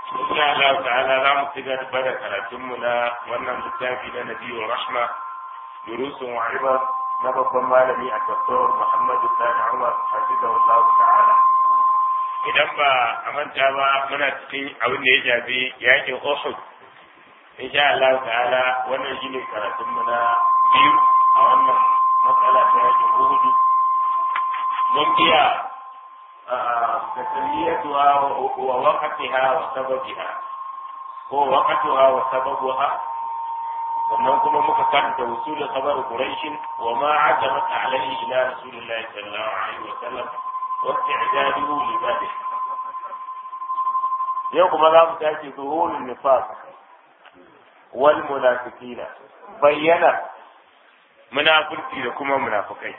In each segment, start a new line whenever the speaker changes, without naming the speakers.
insha Allah ta'ala za mu ci gaba da karatunmu na wannan littafi na Nabiyyu Rahma durusun wa ibar na babban malami a Dr. Muhammad Sani Umar hafizahullah ta'ala idan ba a manta ba muna cikin abin da ya shafi yakin Uhud insha Allah ta'ala wannan shine karatunmu na biyu a wannan matsala ta yakin Uhud mun biya تسميتها ووقتها وسببها هو وقتها وسببها sannan kuma muka karanta usul khabar quraish wa ma ajabat alayhi ila rasulillahi sallallahu alaihi wa sallam wa isti'daduhu li dhalik yau kuma za mu tashi zuhurul nifaq wal munafiqina bayyana munafiki da kuma munafikai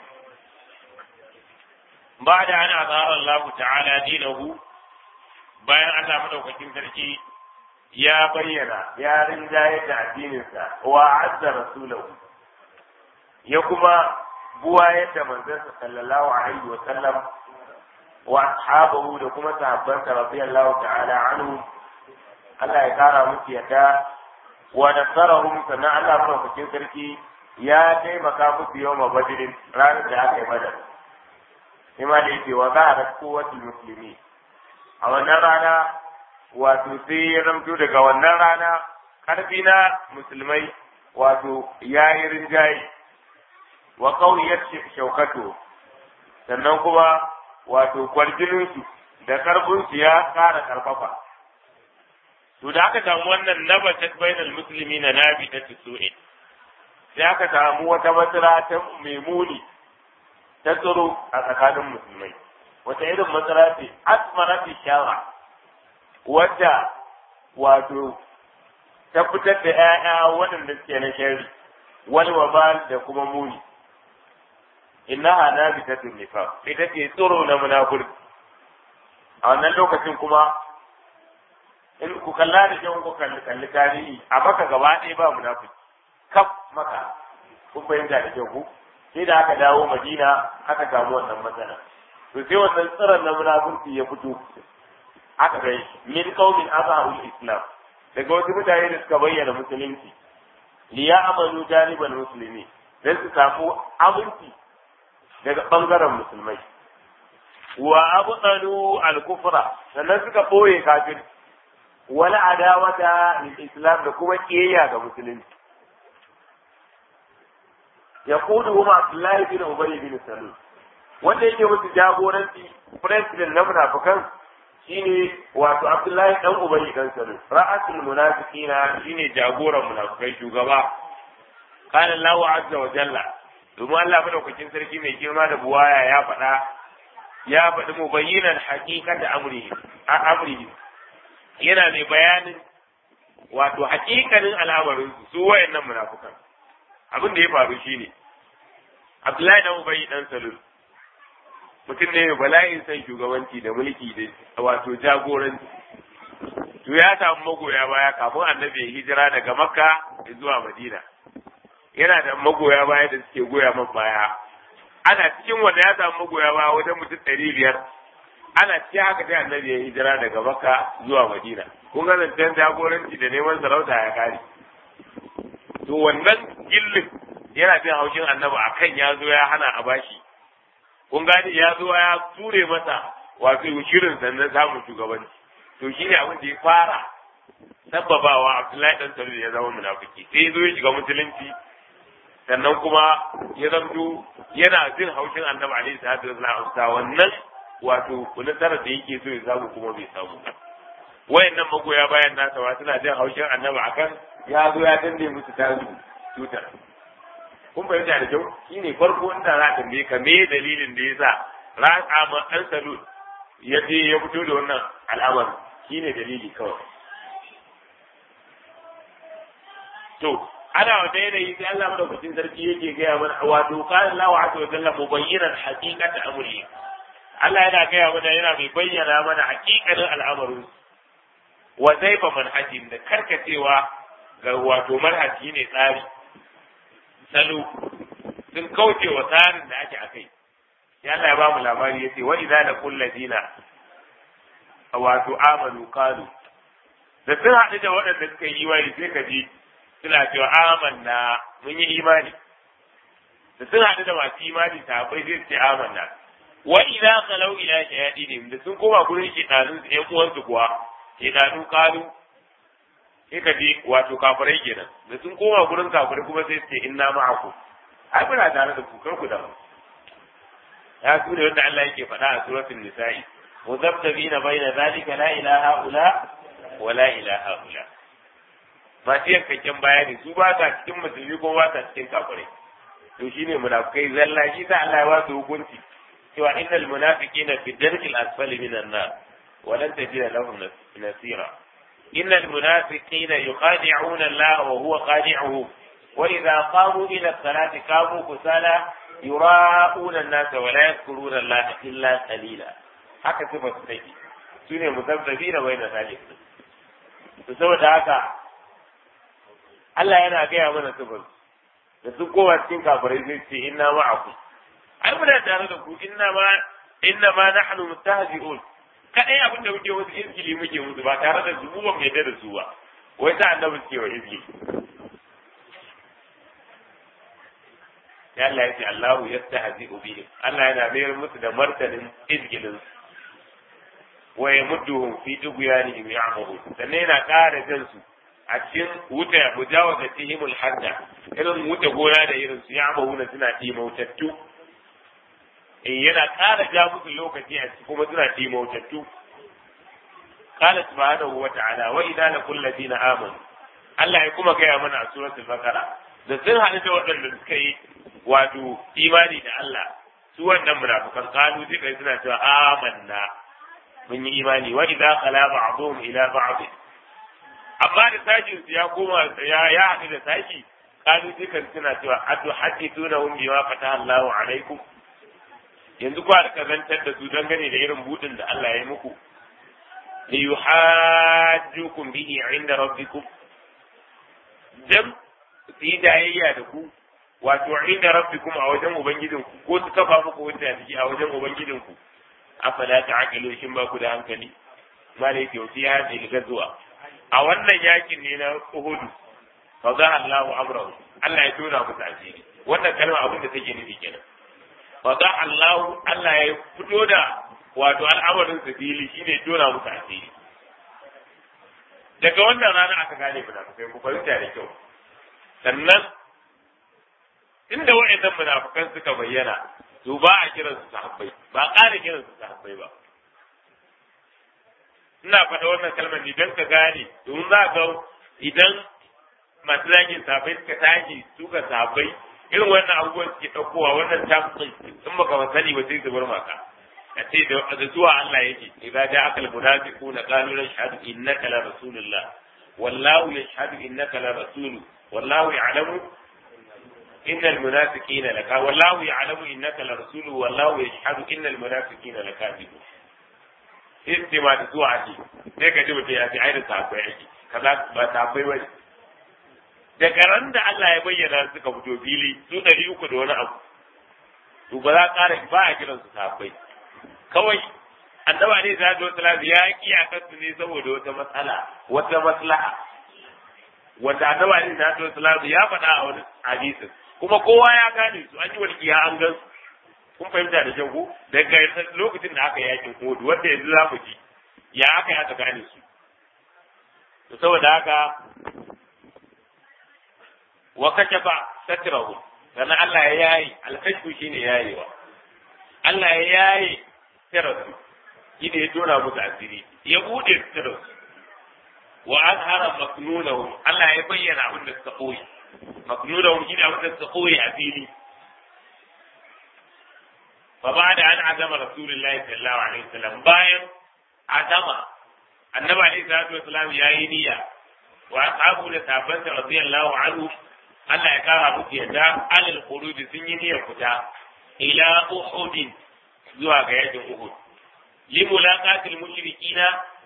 بعد أن أظهر الله تعالى دينه bayan Allah madaukakin sarki ya bayyana ya rinjaye da addininsa wa azza rasulahu ya kuma buwa yadda manzansa sallallahu alaihi wa sallam wa ashabahu da kuma sahabbansa radiyallahu ta'ala anhu Allah ya kara musu yadda wa nasarahum sannan Allah madaukakin sarki ya taimaka musu yawma badrin ranar da aka yi badar ima da yake wa za a rasko wasu musulmi a wannan rana wato sai ya zamto daga wannan rana karfi na musulmai wato ya yi rinjaye wa kauyar shaukato sannan kuma wato kwarjininsu da karfinsu ya kara karfafa to da aka samu wannan nabatat bainal musulmi na nabi ta tsu'in sai aka samu wata matsala ta mai muni ta tsaro a tsakanin musulmai wata irin matsala ce asmara fi shara wadda wato ta fitar da 'ya'ya waɗanda suke na shari wani wabal da kuma muni innaha nabitatun nifaq ita ce tsoro na munafurci a wannan lokacin kuma in ku kalla da kyau ku kalli kalli tarihi a maka gaba ɗaya ba munafurci kaf maka kun fahimta da kyau ku sai da aka dawo madina aka samu wannan matsala to sai wannan tsiron na munafurci ya fito aka ga min qaumin azharul islam daga wasu mutane da suka bayyana musulunci li ya'malu janibal muslimi dan su samu aminci daga bangaren musulmai wa abtalu al-kufra sannan suka boye kafir wala adawata lil islam da kuma kiyayya ga musulunci yaquduhum Abdullahi bin Ubay bin Salul wanda yake musu jagoranci president na munafikan shine wato Abdullahi dan Ubay dan Salul ra'asul munafiqina shine jagoran munafikai shugaba qala Allahu azza wa jalla domin Allah madaukakin sarki mai girma da buwaya ya faɗa ya faɗi mu bayyinan haqiqata amri a amri yana mai bayanin wato haƙiƙanin al'amarin su wayannan munafikan abin da ya faru shi ne abdullahi dan ubayi dan salul mutum ne bala'in san shugabanci da mulki da wato jagoranci to ya samu magoya baya kafin annabi ya hijira daga makka zuwa madina yana da magoya baya da suke goya man baya ana cikin wanda ya samu magoya baya wajen mutum ɗari biyar ana cikin haka sai annabi ya hijira daga makka zuwa madina kun ga zancen jagoranci da neman sarauta ya kare to wannan gillin yana jin haushin annabi akan ya zo ya hana a bashi kun gani ya zo ya ture masa wato shirin sannan samun shugabanci to shine abin da ya fara sababawa Abdullahi dan Salul ya zama munafiki sai ya zo ya shiga musulunci sannan kuma ya zamto yana jin haushin annabi alaihi salatu wasallam wannan wato nasarar da yake so ya samu kuma bai samu wayannan magoya bayan nasa wa suna jin haushin annabi akan ya zo ya danne musu tasu tutar kun fahimta da kyau shine farko inda za ka ka me dalilin da yasa ra'a ma dan salul ya je ya fito da wannan al'amari shine dalili kawai to ana wata yanayi sai Allah madaukakin sarki yake gaya mana wato qala Allahu azza wa jalla mubayyinan haqiqata amri Allah yana gaya mana yana mai bayyana mana haƙiƙanin al'amarin wa zaifa manhajin da karkacewa ga wato manhaji ne tsari salo sun kauce wa tsarin da ake akai ya Allah ya ba mu labari yace wa idza laqul ladina wato amanu qalu da sun haɗu da waɗanda suka yi imani sai ka ji suna cewa amanna mun yi imani da sun haɗu da masu imani sahabbai sai su ce amanna wa idza qalau ila shayatinihim da sun koma gurin shedanun su ƴan uwansu kuwa shedanu kalu sai ka ji wato kafirai kenan da sun koma gurin kafirai kuma sai su ce inna ma'akum ai muna tare da ku kar ku damu ya su ne wanda Allah yake faɗa a suratul nisa'i muzabtabina bayna zalika la ilaha illa wa la ilaha illa masu yankakken bayani su ba ta cikin musulmi ko ba ta cikin kafirai to shine munafikai zalla shi sa Allah ya ba su hukunci cewa innal munafiqina fi darkil asfali minan nar wa lan tajida lahum nasira innal munafiqina yukhadi'una Allah wa huwa khadi'uhum wa idha qamu ila as-salati qamu kusala yura'una an-nasa wa la yadhkuruna Allah illa qalila haka sifa su take sune muzabzabina bayna zalik to saboda haka Allah yana gaya mana sifar da sun kowa cikin kafirai zai ce inna ma'akum ai muna tare da ku inna ma inna ma nahnu mustahzi'un kadai abin da muke wasu izgili muke musu ba tare da su ba mai da su ba wai ta annabi suke wa izgili ya Allah ya ce Allahu yastahzi'u bihim Allah yana mayar musu da martanin izgilin wa yamudduhum fi tughyanihim ya'mahun sannan yana ƙara jan su a cikin wuta mujawaza tihimul hadda irin wuta gona da irin su ya'mahuna suna timautattu in yana ƙara ja musu lokaci a ciki kuma suna timautattu qala subhanahu wa ta'ala wa idza laqul ladina amanu Allah ya kuma gaya mana a suratul baqara da sun haɗu da waɗanda suka yi wato imani da Allah su wannan munafikan kalu duka suna cewa amanna mun yi imani wa idza qala ba'dhum ila ba'd amma da sashin su ya koma ya ya haɗu da sashi kalu duka suna cewa atu hadithunahum bima fataha Allahu alaikum yanzu ku da kazantar da su dangane da irin budin da Allah ya yi muku li yuhajjukum bihi inda rabbikum dan su yi jayayya da ku wato inda rabbikum a wajen ubangijinku ko su kafa muku hujja da shi a wajen ubangijinku afala ta'qilu shin ba ku da hankali malai ke wuce ya ce gazuwa a wannan yakin ne na Uhud fa za Allahu amrahu Allah ya tona musu asiri wannan kalma abin da take nufi kenan fa za Allahu Allah ya fito da wato al'amarin su fili shine tona musu asiri daga wannan rana aka gane munafikai ku fahimta da kyau sannan inda wa'annan munafikan suka bayyana to ba a kiran su sahabbai ba ƙara kiran su sahabbai ba ina faɗa wannan kalmar ne don ka gane domin za ga idan masu zagin sahabbai suka tashi suka sahabbai irin wannan abubuwan suke ɗaukowa wannan tamsin in baka ba sani ba sai su bar maka a ce da zuwa Allah yake idza ja'aka al-munafiquna qalu nashhadu innaka la rasulullah wallahu yashhadu innaka la rasulu wallahu ya'lamu إن المنافقين لك والله يعلم إنك لرسول والله يشهد إن المنافقين لكاذبون sai ma da zuwa ce sai ka ji mutum ya ce ai da sahabbai ake kaza ba sahabbai bane daga ran da Allah ya bayyana suka fito fili su ɗari uku da wani abu to ba za ƙara ba a kiransu sahabbai kawai annaba ne za ta wata ya ki a kansu ne saboda wata matsala wata maslaha wanda annaba ne za ta wata ya faɗa a wani hadisin kuma kowa ya gane su an yi walƙiya an gan su kun fahimta da shanku daga lokacin da aka yakin kodu wanda yanzu za mu ji ya aka yi aka gane su to saboda haka wa kashafa satrahu sannan Allah ya yayi alkashfu shine yayewa Allah ya yaye sirru shi da ya tona musu asiri ya bude sirru wa azhara maknunahum Allah ya bayyana abin da suka koyi maknunahum shi da abin da suka koyi a fili fa ba'da an azama rasulullahi sallallahu alaihi wasallam bayan azama annabi alaihi salatu wasallam yayi niyya wa ashabu da sahabbansa radiyallahu anhu Allah ya kara musu yadda alal khuruj sun yi niyyar fita ila uhud zuwa ga yakin uhud li mulaqatil mushrikina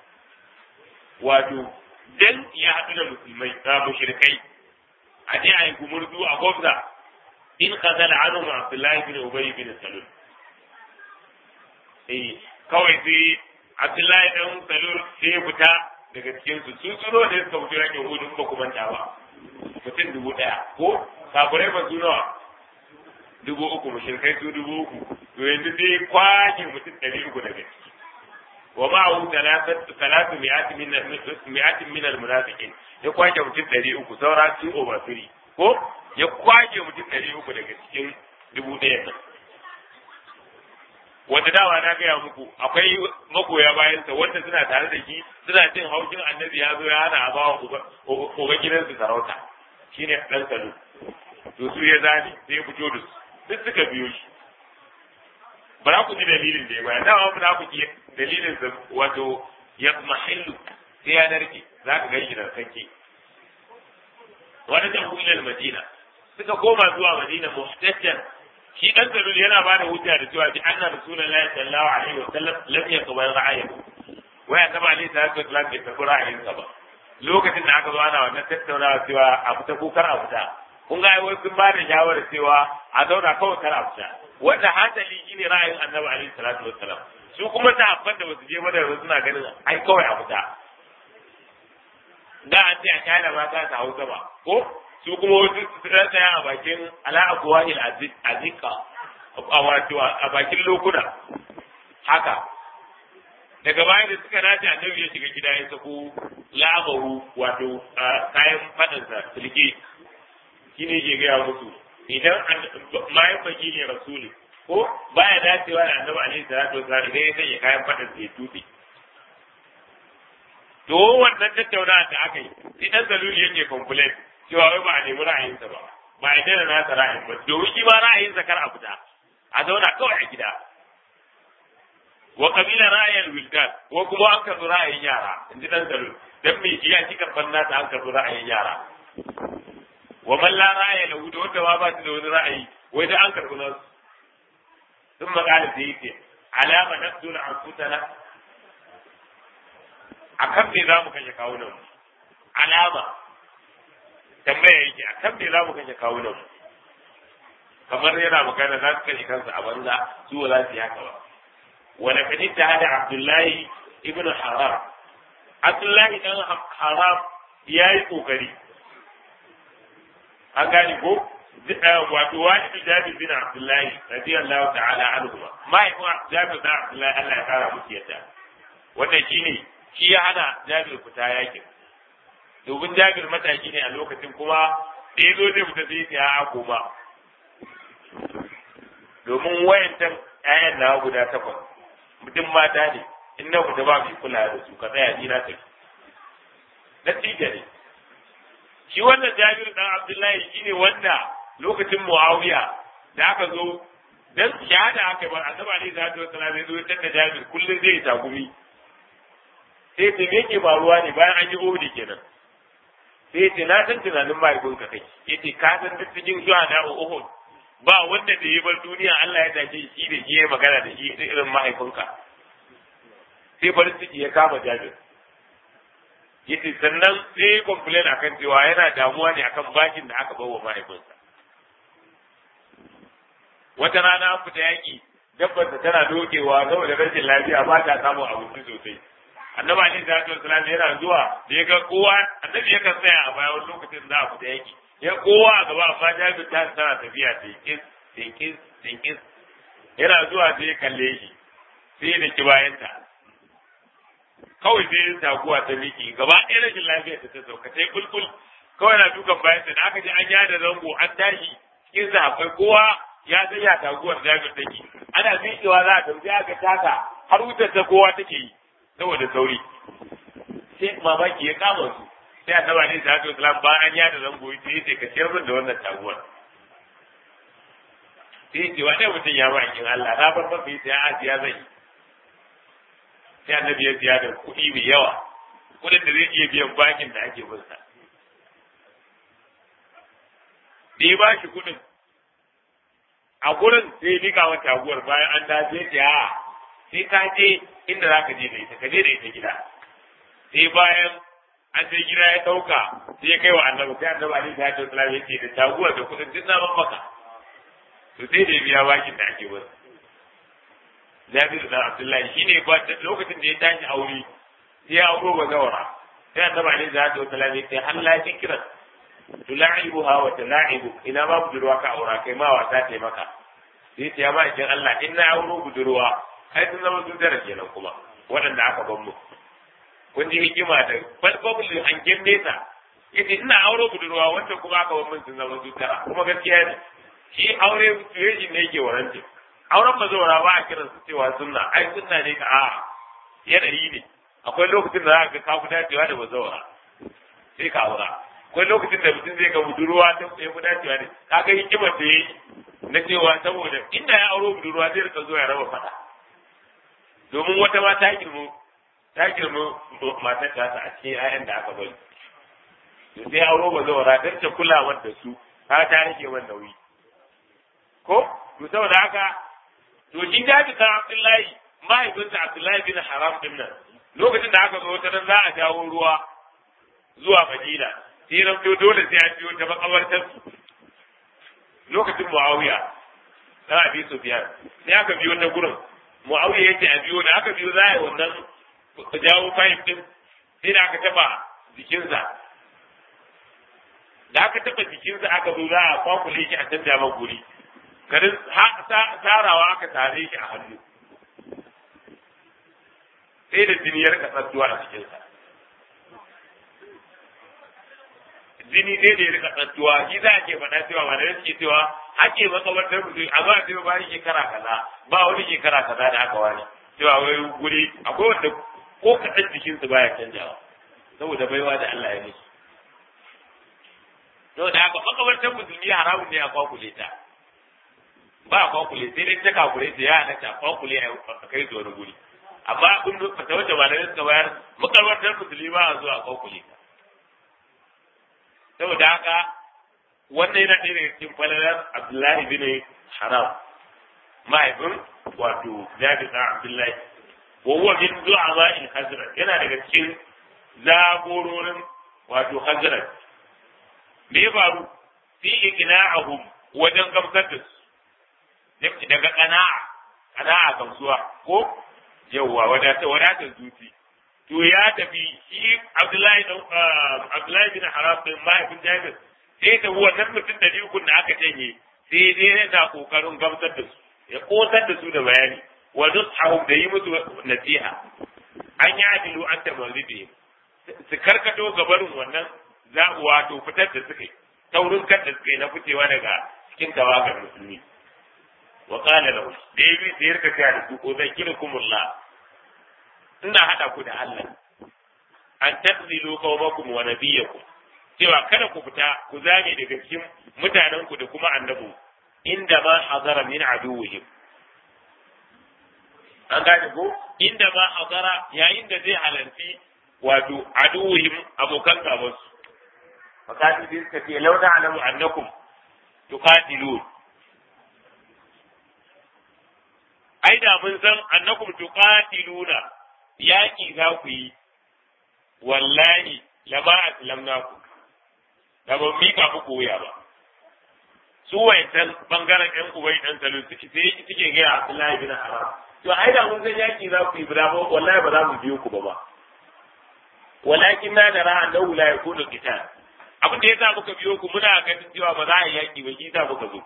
wato dan ya haɗu da musulmai da mushrikai a je a yi gumurzu a gwamza in kazala anu ma Abdullahi bin Ubay bin Salul eh kawai sai Abdullahi dan Salul sai ya fita daga cikin su su tsoro ne suka fito yakin hudun ba kuma ta ba mutum dubu ɗaya ko kafirai ba su nawa dubu uku mushrikai su dubu uku to yanzu dai kwakin mutum ɗari uku daga ciki wa ma'ahu talatu mi'atin min mi'atin min al-munafiqin ya kwake mutum ɗari uku saura two over three ko ya kwake mutum ɗari uku daga cikin dubu ɗaya nan wanda dawa na gaya muku akwai magoya bayansa wanda suna tare da shi suna jin haushin annabi ya zo ya hana a bawa uba gidansu sarauta shine ɗan salo to su ya zane sai ya fito da su duk suka biyo shi ba za ku ji dalilin da ya bayar dama ba za ku ji dalilin sa wato ya mahillu sai ya narke za ka gani da sanke wani da ilal madina suka koma zuwa madina muhtajjan shi dan salul yana ba da hujja da cewa bi anna rasulullahi sallallahu alaihi wa sallam lam yaqbal ra'ayahu wa ya taba alaihi salatu wasallam bai tafi ra'ayinsa ba lokacin da aka zo ana wannan tattaunawa cewa a fita ko kar a fita kun ga wai sun ba da shawara cewa a zauna kawai kar a fita wanda hasali shine ra'ayin annabi alaihi salatu wassalam su kuma sahabban da basu je ba da suna ganin ai kawai a fita da an ce a kyala mata ta hausa ba ko su kuma wasu su tsaya a bakin ala abuwahil azika a wato a bakin lokuna haka daga bayan da suka nace annabi ya shiga gida ya sako labaru wato kayan fadansa silke shine ke gaya musu idan mayan baki ne rasuli ko baya dacewa da annabi alaihi salatu wasallam idan ya sanya kayan fadansa ya tuɓe to wannan tattaunawa da aka yi sai dan zaluli yake complain cewa wai ba a nemi ra'ayinsa ba ba a daina nasa ra'ayin ba domin shi ba ra'ayinsa kar a fita a zauna kawai a gida wa kabila ra'ayin wildan ko kuma an karɓi ra'ayin yara in ji dan zaluli dan me shi ya ci karɓar nasa an karɓi ra'ayin yara wa man la ra'aya lahu da wanda ma ba shi da wani ra'ayi wai da an karɓi nasu sun magana da yake alama nafsuna anfusana a kan me za mu kashe kawunan mu alama tambaya yake a kan me za mu kashe kawunan mu kamar yana magana za su kashe kansu a banza su ba za su yi haka ba wani kadin ta hada abdullahi ibn haram abdullahi dan haram ya yi kokari an gane ko wato wani jabir bin abdullahi radiyallahu ta'ala anhu mahaifin jabir bin abdullahi Allah ya kara musu yadda wannan shine shi ya hana jabir fita yakin domin jabir mataki ne a lokacin kuma da ya zo zai fita sai ya koma domin wayancan ƴaƴan na guda takwas mutum mata ne in na fita ba mai kula da su ka tsaya ni na tafi natija ne shi wannan jabir dan abdullahi shine wanda lokacin muawiya da aka zo dan shahada aka ba annabi alaihi salatu wasallam ya zo ya tada jabir kullum zai tagumi sai ce me yake faruwa ne bayan an yi ohudi kenan sai ce na san tunanin mahaifinka kai yace ka san duk cikin zuwa na uhud ba wanda da ya bar duniya Allah ya dace shi da shi ya magana da shi irin mahaifinka sai farin ciki ya kama jabir yace sannan sai ya complain akan cewa yana damuwa ne akan bakin da aka bawa mahaifinsa wata rana an fita yaki dabbarsa tana dokewa saboda rashin lafiya ba ta samun abinci sosai annabi alaihi salatu wasalam yana zuwa da ya ga kowa annabi ya kan tsaya a baya wani lokacin da a fita yaki ya kowa a gaba amma jabir ta tana tafiya tinkis tinkis tinkis yana zuwa sai ya kalle shi sai ya daki bayanta kawai sai ya taguwa ta miki gaba ɗaya rashin lafiya ta sauka sai kulkul kawai na dukan bayanta da aka ji an yada zango an tashi cikin sahabbai kowa ya san ya taguwar jabir take ana miƙewa za a tafi aka taka har wutar ta kowa take yi saboda sauri sai mamaki ya kama su sai annaba ne da haka islam ba an yada zango sai yace ka ciyar min da wannan taguwar sai yace wani mutum ya bakin Allah na bar mafi sai a siya zai sai annabi ya siya da kuɗi mai yawa kuɗin da zai iya biyan bakin da ake bin sa da ya ba shi kuɗin a gurin sai ya nika wa taguwar bayan an dace ta sai ka je inda za ka je da ita ka je da ita gida sai bayan an sai gida ya ɗauka sai ya kai wa annabi sai annabi alaihi salatu wasallam ya ce da taguwar da kudin duk na maka to sai da biya bakin da ake wasu Jabir da Abdullahi shine ba lokacin da ya tashi aure sai ya auro ba zawara sai annabi alaihi salatu wasallam ya ce halla fikran tula'ibuha wa tula'ibu ina ba budurwa ka aura kai ma wasa ta maka sai ce ya ba idan Allah in na auro budurwa ai sun zama sun tara kenan kuma waɗanda aka ban mu kun ji hikima da balbabul hangen nesa yace ina auro budurwa wanda kuma aka ban mun sun zama sun tara kuma gaskiya ne shi aure situation ne yake warance auren bazawara ba a kiran su cewa sunna ai sunna ne ka a yanayi ne akwai lokacin da za ka ka fi dacewa da bazawara sai ka aura akwai lokacin da mutum zai ga budurwa ta ya fi dacewa ne ka ga hikimar da yayi na cewa saboda inda ya auro budurwa zai rika zuwa ya raba fada domin wata ma ta girmo ta girmo matar ta a cikin 'ya'yan da aka bari to sai auro bazawara don ta kulawar da su ka ta rage man nauyi ko to saboda haka to shi jabi kan Abdullahi mahaifinsa Abdullahi bin Haram din nan lokacin da aka zo wata nan za a jawo ruwa zuwa Madina sai ran to dole sai a biyo ta makabartar lokacin Muawiya dan Abi Sufyan sai aka biyo ta gurin Muawiya yace a biyo da aka biyo za a yi wannan jawo fahim din sai da aka taba jikinsa da aka taba jikinsa aka zo za a kwakule shi a canja man guri garin tarawa aka tare shi a hannu sai da jini ya rika tsattuwa a cikinsa jini sai da ya rika tsattuwa shi za a ke faɗa cewa ba da suke cewa ake makabartar mutum a ba cewa ba shekara kaza ba wani shekara kaza da aka wani cewa wai guri akwai wanda ko kaɗan jikinsu baya canjawa saboda baiwa da Allah ya musu saboda haka makabartar musulmi haramun ne a kwakule ta ba a kwakule sai dai ta kakure ta ya halatta a kwakule a kai ta wani guri amma abin da fata wata ba da suka bayar makarantar musulmi ba a zuwa a kwakule ta saboda haka wannan yana ɗaya daga cikin falalar abdullahi bin haram mahaifin wato jabi ɗan abdullahi wa huwa min du'ama in hazrat yana daga cikin zagororin wato hazrat me ya faru fi iqna'ahum wajen gamsar da su daga kana'a kana'a gamsuwa ko yawwa wadatar wadatar zuci to ya tafi shi Abdullahi dan Abdullahi bin Haram bin mahaifin Jabir sai ta wannan mutum da ukun da aka canye sai dai yana kokarin gamsar da su ya kosar da su da bayani wa nusahum da yi musu nasiha an yi adilu an tamarribe su karkato gabarin wannan za wato fitar da suka yi taurin kan da suka yi na fitewa daga cikin tawagar musulmi wa qala lahu da yabi da yarka ta da su ko zakirukumullah ina hada ku da Allah an taqzilu qawmakum wa nabiyakum cewa kada ku fita ku zame daga cikin mutanen ku da kuma annabu inda ma hazara min aduwwihim an gane ko inda ma hazara yayin da zai halarci wato aduwwihim abokan gabansu fakati sai suka ce launa alamu annakum tuqatilun ai da mun san annakum tuqatiluna yaki za ku yi wallahi lama aslamnakum da ban mika muku wuya ba su wayancan bangaren yan ubai dan salo suke sai suke ga Abdullahi bin Haram to ai da mun san yaki za ku yi ba wallahi ba za mu biyo ku ba ba walakin na da ra'an lahu la yakunu qital abin da yasa muka biyo ku muna ganin cewa ba za a yi yaki ba shi yasa muka zo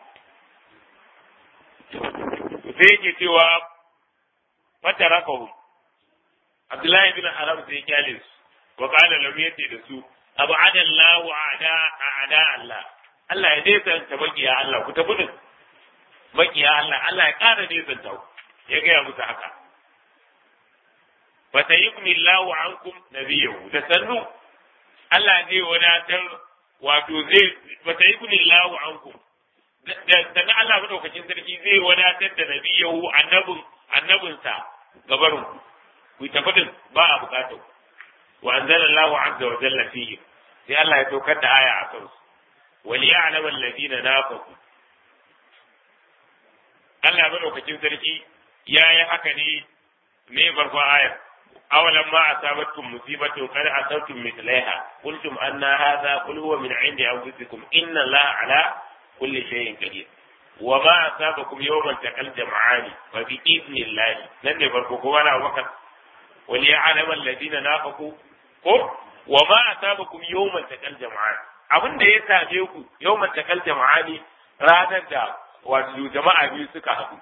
sai yake cewa fatarakahu Abdullahi bin Haram sai kyale su wa qala lam yati da su abada Allah wa ada ada Allah Allah ya nesanta makiya Allah ku tafi din makiya Allah Allah ya ƙara nesanta ku ya gaya musu haka fa sayyibni Allah ankum nabiyahu da sannu Allah zai wadatar wato zai fa sayyibni Allah ankum da sannan Allah madaukakin sarki zai wadatar da nabiyahu annabin annabinsa gabarin ku tafi din ba a bukatar wa anzala Allahu azza wa jalla fihi sai Allah ya saukar da aya a kansu wal ya'lam alladhina nafaqu Allah madaukakin sarki ya yi haka ne me farko ayar awalan ma asabatkum musibatu qad asabtum mithlaiha qultum anna hadha qul huwa min 'indi anfusikum inna Allaha ala kulli shay'in qadir wa ma asabakum yawmal taqal jam'ani fa bi idnillahi nan ne farko ko wala wakar wal ya'lam alladhina nafaqu ko wa ma asabakum yawmal taqal jama'an abin da ya same ku yawmal taqal jama'ani ranar da wato jama'a biyu suka haɗu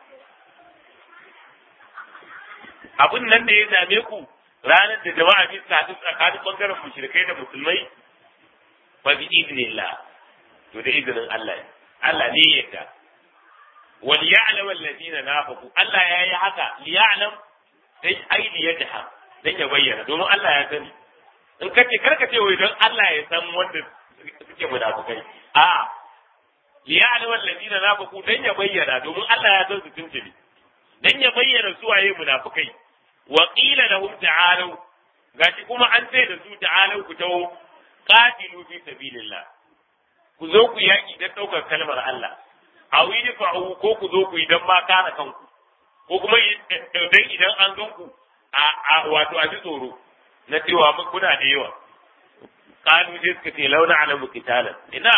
abin nan da ya same ku ranar da jama'a biyu suka haɗu tsakanin bangaren mushrikai da musulmai fa bi idnillah to da izinin Allah Allah ne ya yarda wal ya'lam alladhina nafaqu Allah ya yi haka li ya'lam sai aidi ya jaha dan ya bayyana domin Allah ya sani in ka ce karka ce wai don Allah ya san wanda suke munafukai a li ya'lam alladhina nafaqu dan ya bayyana domin Allah ya san su tuntuni dan ya bayyana su waye munafukai wa qila lahum ta'alu gashi kuma an ce da su ta'alu ku tawo qatilu fi sabilillah ku zo ku yaki dan daukar kalmar Allah aw yidfa'u ko ku zo ku idan ma kana kanku ko kuma dan idan an gan ku a wato a ji tsoro na cewa kuna da yawa kanu sai suka ce launa alamu kitalan ina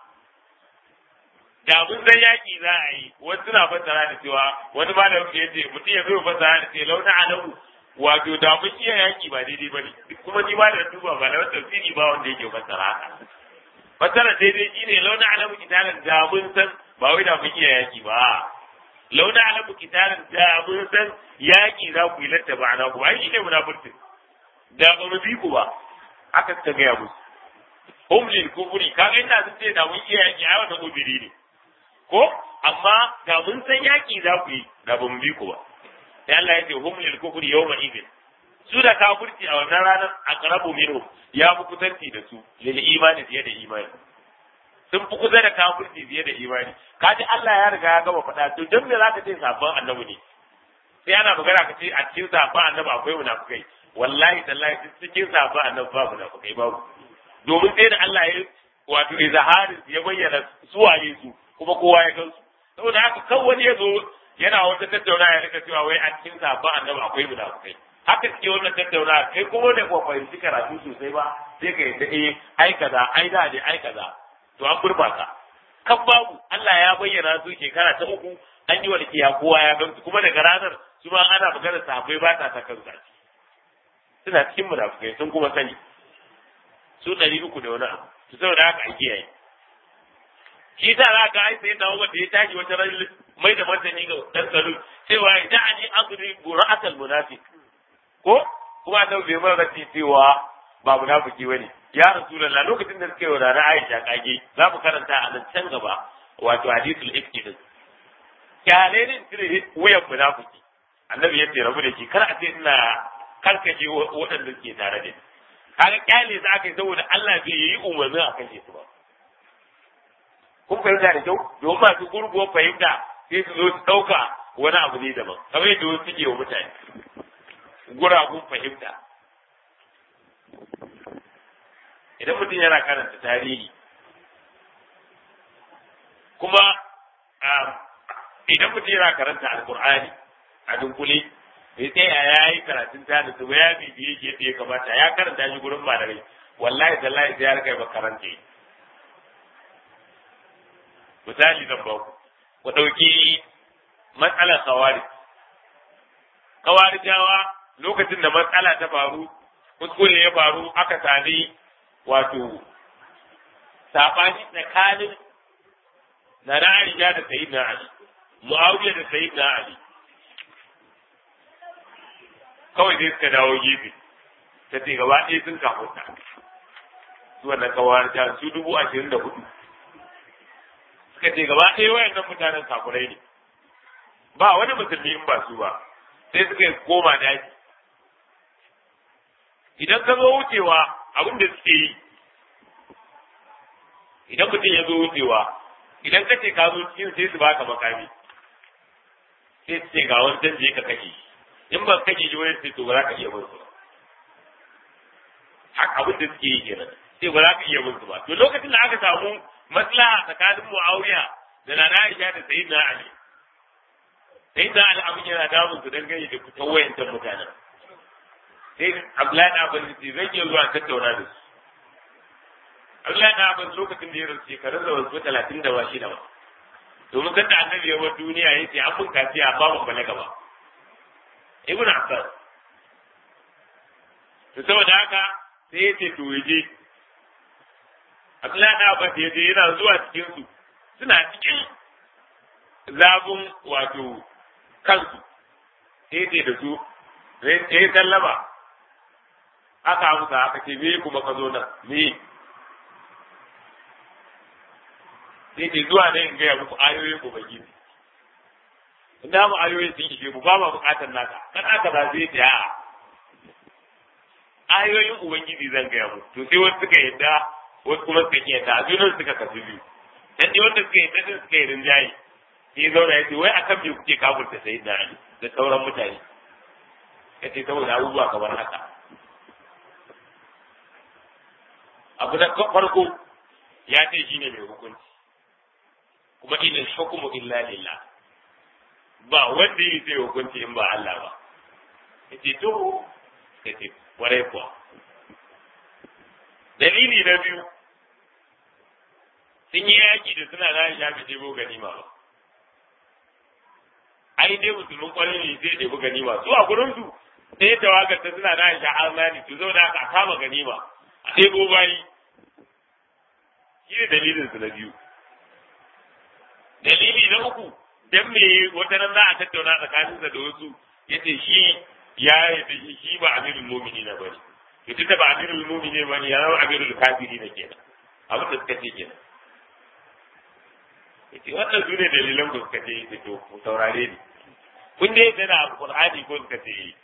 da mun san yaki za a yi wasu suna fassara da cewa wani malamin ya ce mutum ya zo fassara da ce launa alamu wato da mun iya yaki ba daidai bane kuma ni ma da duba ba na tafsiri ba wanda yake fassara haka fassara daidai shine launa alamu kitalan da mun san ba wai da mun iya yaki ba launa alamu kitalan da mun san yaki za ku yi latta ba na ku ai shine munafurci da ba mu bi ku ba aka ta gaya musu hum lil kufri kaga ina sun ce da mun iya yaki ai wannan ubiri ne ko amma da mun san yaki za ku yi da ba mu bi ku ba sai Allah ya ce hum lil kufri yawma idin su da kafirci a wannan ranar aqrabu minhum ya fi kusanci da su lil imani fiye da imani sun fi kusa da kafirci fiye da imani kaji Allah ya riga ya gama faɗa to dan me zaka ce sabon annabi ne sai ana magana ka ce a cikin sabon annabi akwai munafukai wallahi tallahi cikin sabon annabi ba munafukai babu domin sai da Allah ya wato izharin ya bayyana suwaye su kuma kowa ya gansu saboda haka kan wani ya zo yana wata tattauna ya rika cewa wai a cikin sabon annabi akwai munafukai haka suke wannan tattauna kai kuma da ba fahimci karatu sosai ba sai ka yadda eh ai kaza ai da ne ai kaza to an gurbata kan babu Allah ya bayyana su shekara ta uku an yi walƙiya kowa ya gamsu kuma daga ranar su ma ana magana sahabbai ba ta kan zaci suna cikin munafukai sun kuma sani su ɗari uku da wani abu su saboda haka a kiyaye shi ta za ka ai sai da wanda ya tashi wata ran mai da martani ga dan salu cewa ya ani azri bura'atal munafiq ko kuma da bai mara cewa ba munafiki bane ya rasulullah lokacin da suka yi wa rana Aisha kage za mu karanta a nan can gaba wato hadithul ifki din kyale ne cire wuyan munafiki annabi ya ce rabu da shi kar a ce ina karkace waɗanda suke tare da kaga kyale za ka yi saboda Allah bai yi umarni a kashe su ba kun fahimta da kyau domin masu gurguwar fahimta sai su zo su ɗauka wani abu ne daban kamar yadda wasu suke wa mutane guragun fahimta idan mutum yana karanta tarihi kuma idan mutum yana karanta alkur'ani a dunkule bai tsaya ya yi karatun ta da su ya bibiye shi yadda ya kamata ya karanta shi gurin malamai wallahi tallahi sai ya rika ba karanta misali zan ba ku ku ɗauki matsalar kawari kawarijawa lokacin da matsala ta faru kuskure ya faru aka sami wato saɓani tsakanin na Aisha da Sayyidina Ali Muawiya da Sayyidina Ali kawai sai suka dawo gefe ta ce gaba ɗaya sun kafuta su wannan kawar ta su dubu ashirin da hudu suka ce gaba ɗaya wayannan mutanen kafurai ne ba wani musulmi in ba su ba sai suka koma daji idan ka zo wucewa abin da suke yi idan mutum ya zo wucewa idan ka ce ka zo cikin sai su baka makami sai su ce ga wani canje ka kashe shi in ba kashe shi wani sai to ba za ka iya bin su ba haka abin da suke yi kenan sai ba za ka iya bin su ba to lokacin da aka samu maslaha tsakanin Muawiya da Nana Aisha da Sayyidina Ali Sayyidina Ali abin yana damun su dangane da fitan wayancan mutanen sai Abdullahi na Abbas ce zan iya zuwa tattauna da su Abdullahi na Abbas lokacin da ya rasu shekarun da wasu talatin da ba shi da ba domin kan da annabi ya bar duniya ya ce an mun kafiya ba mu balaga ba Ibn Abbas to saboda haka sai ya ce to yaje Abdullahi da Abbas ya je yana zuwa cikin su suna cikin zabun wato kansu sai ya ce da su sai ya sallama aka amsa aka ce me kuma ka zo nan me sai ke zuwa ne in gaya muku ayoyin ubangiji inda mu ayoyin sun ishe mu ba ma bukatar naka kan aka ba zai ta a ayoyin ubangiji zan gaya mu to sai wasu suka yadda wasu kuma suka ki yadda a junan suka kasu biyu dan dai wanda suka yadda din suka yi rinjaye sai zauna ya ce wai akan me kuke kafurta sai da ali da sauran mutane kace saboda abubuwa kamar haka abu da farko ya ce shine mai hukunci kuma inal hukmu illa lillah ba wanda yi zai hukunci in ba Allah ba yace to yace warai kuwa dalili na biyu sun yi yaki da suna da ya fi ɗebo ganima ba ai dai musulmin kwarin ne zai ɗebo ganima su a gurin su sai tawagar ta suna da ya armani to zo da aka kama ganima a ɗebo bayi shi ne dalilin su na biyu dalili na uku dan me wata nan za a tattauna tsakaninsa da wasu yace shi ya yi shi ba amirul mu'minin bane yace ta ba amirul mu'minin bane ya zama amirul kafirin kenan abin da suka ce kenan yace wannan su ne dalilan da suka ce yace to ku saurare ni kun dai tana alqur'ani ko suka ce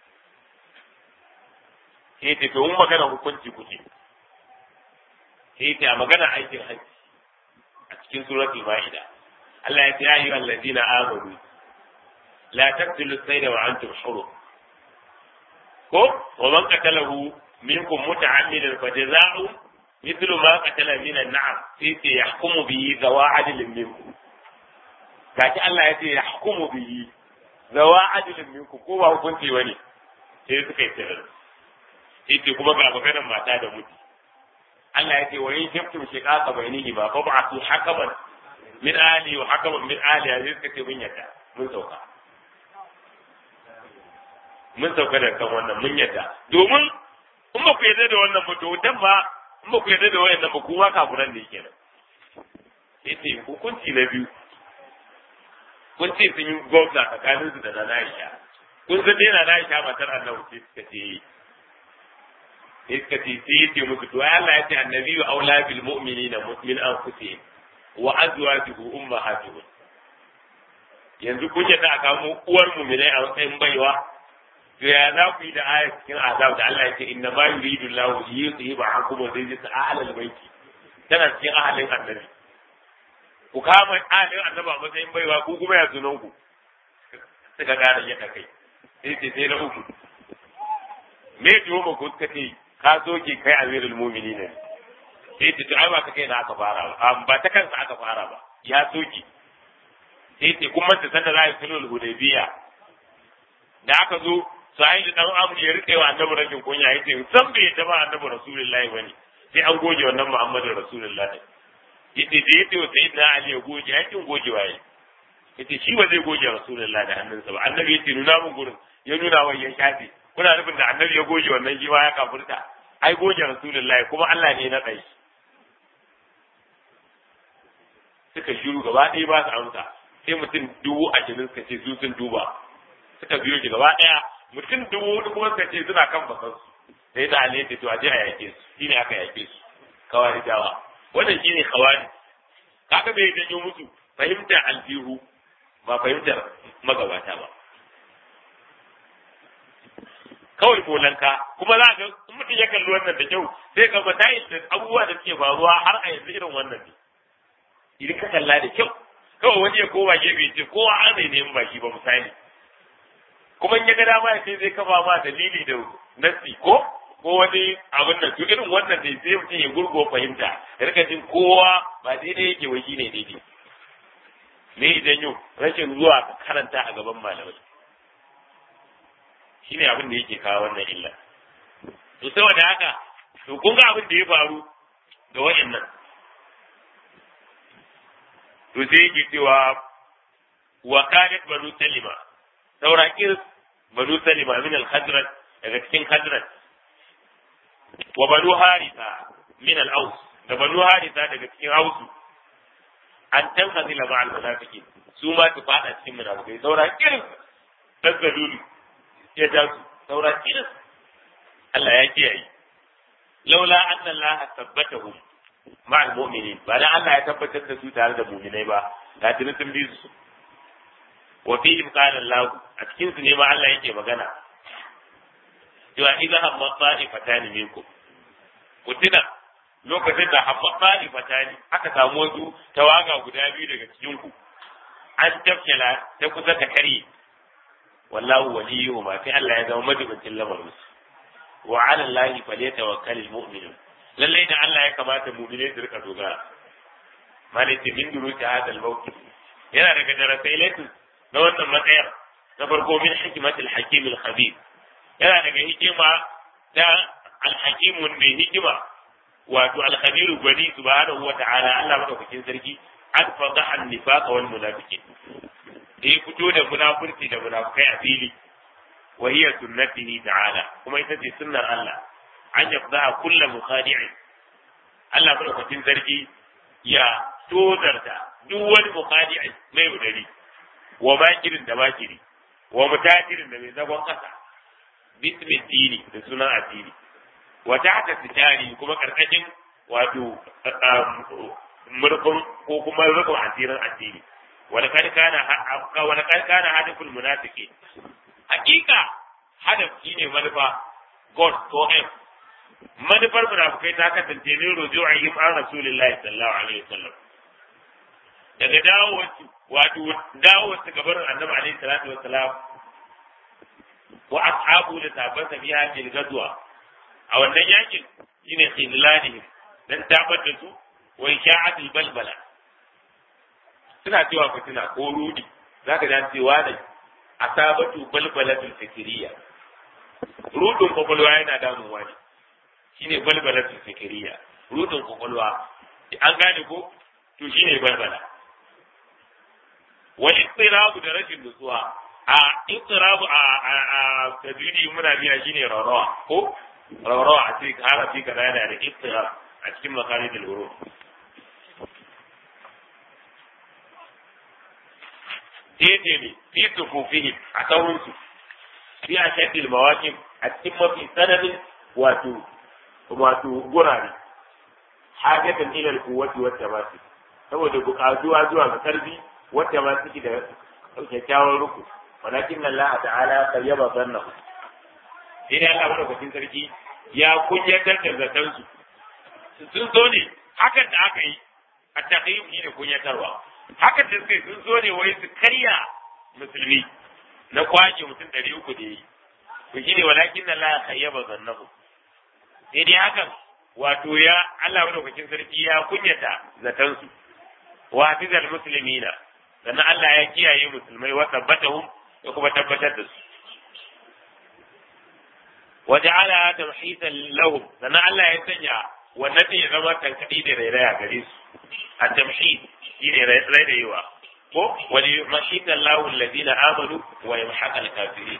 yace to mun magana hukunci kuke yace a magana aikin hajji a cikin suratul ma'ida Allah ya ce ya ayyuhal ladina amanu la taqtulu sayda wa antum hurum ko wa man qatalahu minkum muta'ammidan fa jazaa'u mithlu ma qatala min an-na'am sai ce yahkumu bihi zawa adlin minkum kaci Allah ya ce yahkumu bihi zawa adlin minkum ko ba hukunci bane sai suka yi tsere sai kuma ga maganar mata da mutu Allah ya ce wa in shiftum shiqaqa bainihi ba fa ba'athu hakaman min ali wa hakaman min ali ya suka ce mun yadda mun sauka mun sauka da kan wannan mun yadda domin in ba ku yadda da wannan ba to dan ba in ba ku yadda da wannan ba kuma kafuran ne kenan yace hukunci na biyu kun ce sun yi gwamna tsakanin su da na Aisha kun san dai na Aisha matar Annabi ce suka ce suka ce sai yace musu to ai Allah ya ce annabi aula bil mu'minina min anfusihim wa azwajuhu ummahatuhum yanzu kun yadda a kamo uwar mu'minai a matsayin baiwa to ya za ku yi da ayat cikin azab da Allah ya ce inna ma yuridu Allahu li yuthiba ankum rijsa ahlal baiti tana cikin ahalin annabi ku kama ahalin annabi a matsayin baiwa ku kuma ya sunan ku suka gane yadda kai sai ce sai na uku me tuwo ma ku suka ce ka soke kai amirul mu'minin ne sai ce to ai ba ka kai na aka fara ba ba ta kansa aka fara ba ya soke sai ce kuma ta sanda za a yi sulhul hudaybiya da aka zo sai da dan amu ya rike wa annabi rashin kunya yace san bai ta ba annabi rasulullahi bane sai an goge wannan muhammadu rasulullahi yace da yace wa sayyidina ali ya goge ya kin goge waye yace shi ba zai goge rasulullahi da hannunsa ba annabi yace nuna mun gurin ya nuna wa ya shafe kuna nufin da annabi ya goge wannan shi ya kafurta ai goge rasulullahi kuma Allah ne na kai suka shiru gaba ɗaya ba su amsa sai mutum dubu ashirin suka ce su sun duba suka biyo shi gaba ɗaya mutum dubu hudu kuma suka ce suna kan bakan su sai da ali ce to a je a yake su shine aka yake su kawari dawa wannan shine kawari kaga bai janyo musu fahimtar alfihu ba fahimtar magabata ba kawai kolanka kuma za ga in mutum ya kalli wannan da kyau sai ga matayin da abubuwa da suke faruwa har a yanzu irin wannan ne idan ka kalla da kyau kawai wani ya koma gefe ce kowa an zai nemi baki ba misali kuma in ya ga dama ya ce zai kafa ma dalili da nasi ko ko wani abin da to irin wannan ne sai mutum ya gurgo fahimta ya rika jin kowa ba daidai yake wai shine daidai me idan yau rashin zuwa ka karanta a gaban malamai shine abin da yake kawo wannan illa to saboda haka to kun ga abin da ya faru da wayannan to sai yake cewa wa kanat banu salima saura kirs banu salima min al khadrat daga cikin khadrat wa banu harisa min al-aus da banu harisa daga cikin hausu an tanhazila ma al-munafiqin su ma su fada cikin munafikai saura kirin dazzalulu ya ja su saura kirin Allah ya kiyaye laula anna Allah tabbatahum ma al-mu'minin ba dan Allah ya tabbatar da su tare da mu'minai ba da tuni sun bi su wa fihim qala Allah a cikin su ne ma Allah yake magana cewa idza hamma ta'ifatan minkum kutina lokacin da hamma ta'ifatan aka samu wasu tawaga guda biyu daga cikin ku an tafkela ta kusa ta kare wallahu waliyuhu ma sai Allah ya zama majibincin lamarin su wa ala Allah falyatawakkalul mu'minun lallai da Allah ya kamata mu'mine su rika dogara malaka min duruki hadal mawqif yana daga darasai latin na wannan matsayar na farko min hikimatul hakim al khabir yana daga hikima da al hakim mai hikima wato al khabir gwani subhanahu wa ta'ala Allah madaukakin sarki an fada an nifaq wal munafiqin da ya fito da munafurci da munafikai a fili wa hiya sunnatihi ta'ala kuma ita ce sunnar Allah an yafda kullu mukhadi'in Allah madaukakin sarki ya tozarta duk wani mukhadi'in mai udari wa makirin da makiri wa mutajirin da mai zagon kasa bismi dini da sunan addini wa tahta sitari kuma karkashin wato murkun ko kuma rukun asirin addini wani kan kana wani kan kana hadaful munafiqi hakika hadaf shine manufa god ko m manufar munafikai ta kasance ne ruju'ihim an rasulillahi sallallahu alaihi wasallam daga dawo wato dawo su gabar annabi alaihi salatu wassalam wa ashabu da sabon sabiya bil gadwa a wannan yakin shine khidlanihim dan tabar da su wa sha'atul balbala suna cewa fitina ko rudi zaka ji cewa da asabatu balbalatul fikriya rudin kwakwalwa yana damuwa ne shine balbalatul fikriya rudin kwakwalwa an gane ko to shine balbala wal istirabu da rashin nutsuwa a istirabu a a tadwini muna biya shine rawa ko rawa a cikin harafi kaza yana da istirab a cikin makarijul huruf daidai ne fi tufufihim a sauransu fi a shaddil mawaƙin a cikin mafi tsananin wato wato gurare hajjatan ilal kuwati wacce ba su saboda buƙatuwa zuwa ga karbi wacce ba su da kyakkyawan ruku walakin Allah ta'ala qayyaba zannahu sai dai Allah madaukakin sarki ya kunyatar da zaton su sun zo ne hakan da aka yi a taqiyyum ne kunyatarwa haka da suka sun zo ne wai su karya musulmi na kwace mutum ɗari uku da yi to shi ne walakin na la kayyaba zannahu sai dai hakan wato ya Allah madaukakin sarki ya kunyata zatansu wa hafizal muslimina sannan Allah ya kiyaye musulmai wa tabbatahum ya kuma tabbatar da su wa ja'ala tamhisan lahum sannan Allah ya sanya wannan ya zama tankadi da rairaya gare su a tamhid shine rairayewa ko wani mashita Allahu alladhina amanu wa yamhaqa al-kafirin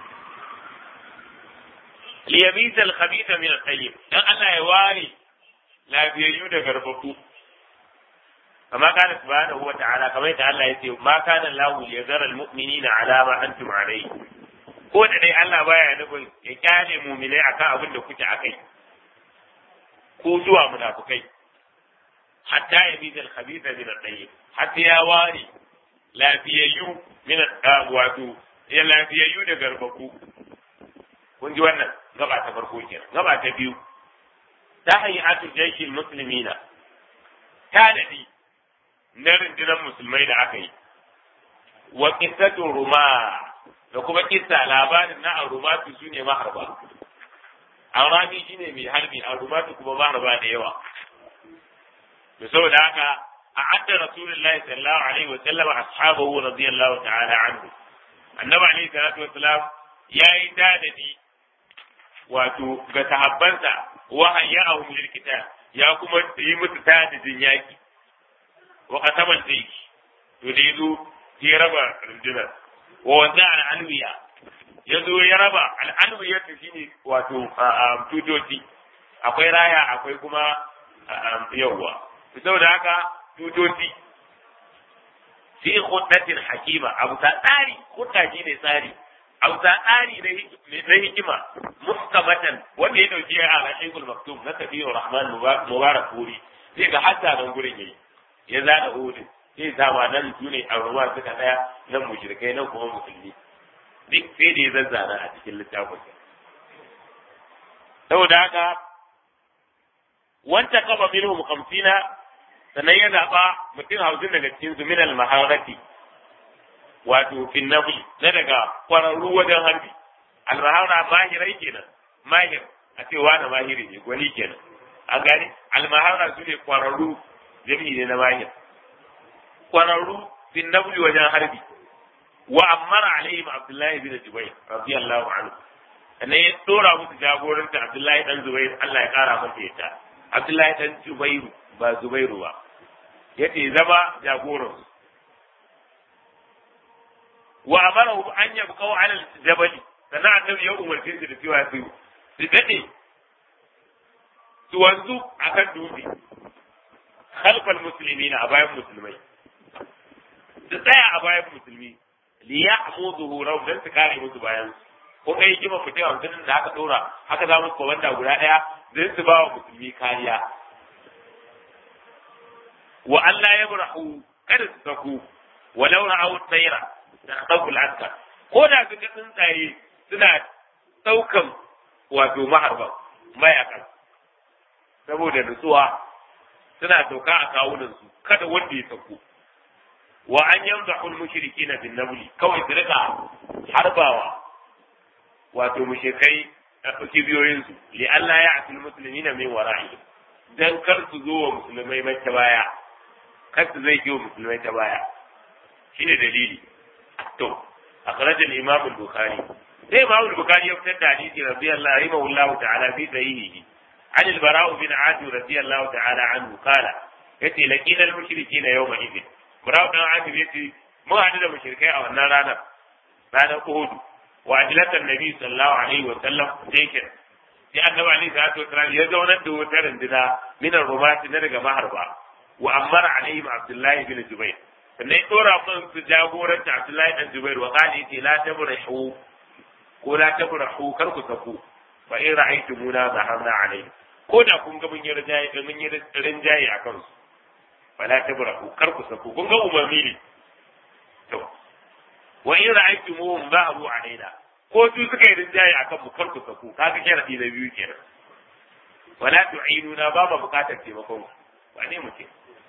li yabisa al-khabitha min al-tayyib dan Allah ya ware lafiyayyu da garbabu kama kana subhanahu wa ta'ala kamar yadda Allah ya ce ma kana Allahu liyazara al-mu'minina ala ma antum alayhi ko da dai Allah baya nufin ya kyale mu'minai akan abin da kuke akai ko zuwa munafukai hatta ya bi zal khabitha min at-tayyib hatta ya ware lafiyayyu min wato ya lafiyayyu da garbaku kun ji wannan gaba ta farko kenan gaba ta biyu ta hayatu jaishil muslimina ta dadi na rundunar musulmai da aka yi wa qissatu ruma da kuma kissa labarin na arumatu sune maharba arami shine mai harbi arumatu kuma maharba da yawa da saboda haka a adda rasulullahi sallallahu alaihi wa sallam ashabahu radiyallahu ta'ala anhu annabi alaihi salatu wa salam yayi dadadi wato ga sahabbansa wa hayyahum lil kitab ya kuma yi musu tadadin yaki wa qatamal zayki to da yazo ya raba rundunar wa wanda al alwiya yazo ya raba al alwiya shine wato tutoci akwai raya akwai kuma yawwa saboda haka tutoci fi khuddatin hakima abu ta tsari khudda shi ne tsari abu ta tsari na hikima muhkamatan wanda ya dauki a rashidul maktum na tafiyar rahman mubarak puri sai ga hatta nan gurin yayi ya zana hudu sai sama nan su ne a ruwa suka daya nan mushrikai nan kuma musulmi duk sai da ya zazzana a cikin littafin saboda haka wanta kaba minhum khamsina sannan ya zaɓa mutum hamsin daga cikin su minal maharati wato fin nafi na daga kwararru wajen harbi almahara mahirai kenan mahir a ce wani mahiri ne gwani kenan an gane almahara su ne kwararru jami'i ne na mahir kwararru fin nafi wajen harbi wa ammara alaihim abdullahi bin jubair radiyallahu anhu sannan ya dora musu jagoranta abdullahi dan zubair Allah ya kara masa yadda abdullahi dan zubairu ba zubairu ba yace zama jagoran wa amarahu an yabqaw ala al-jabal sannan annabi ya umarce su da cewa su su dade su wanzu akan dutse khalfal muslimina a bayan musulmai su tsaya a bayan musulmi li ya'muduhu raw dan su kare musu bayan ko kai kima mutum hamsin da aka dora haka za mu komanda guda daya dan su ba wa musulmi kariya wa Allah ya burahu kada su saku walau ra'aw tsaira da ɗaukul aska ko da su ga tsuntsaye suna ɗaukan wato maharban mayakan saboda nutsuwa suna sauka a kawunansu kada wanda ya sauko wa an yamza ul mushriki na bin nabli kawai su rika harbawa wato mushrikai a kibiyoyinsu li Allah ya atil muslimina min wara'i dan kar su zo wa musulmai mai ta baya kar su zai wa musulmai ta baya shine dalili to akhrajal imam al-bukhari sai imam al-bukhari ya fitar da hadisi radiyallahu rahimahullah ta'ala fi sahihi عن البراء بن عازب رضي الله تعالى عنه قال يتي لقينا المشركين يوم إذن براء بن عازب يتي مو عدد المشركين أو النار رانا رانا أهود وأجلة النبي صلى الله عليه وسلم تيكن sai annabi alaihi salatu wasalam ya zaunar da wutar runduna min ar-rumati na daga maharba wa amara alaihim abdullahi bin jubair sannan ya dora kan su jagoranta abdullahi dan jubair wa qala yace la tabrahu ko la tabrahu kar ku sako fa in ra'aytumuna zaharna alaihi ko da kun ga mun yi rinjaye mun yi rinjaye a kansu fala tabrahu kar ku sako kun ga umarni ne to wa in ra'aytumuhum zahabu alaina ko su suka yi rinjaye akan mu kar ku sako kaga sharadi na biyu kenan wala tu'inuna ba ma bukatar taimakon ku ba ne muke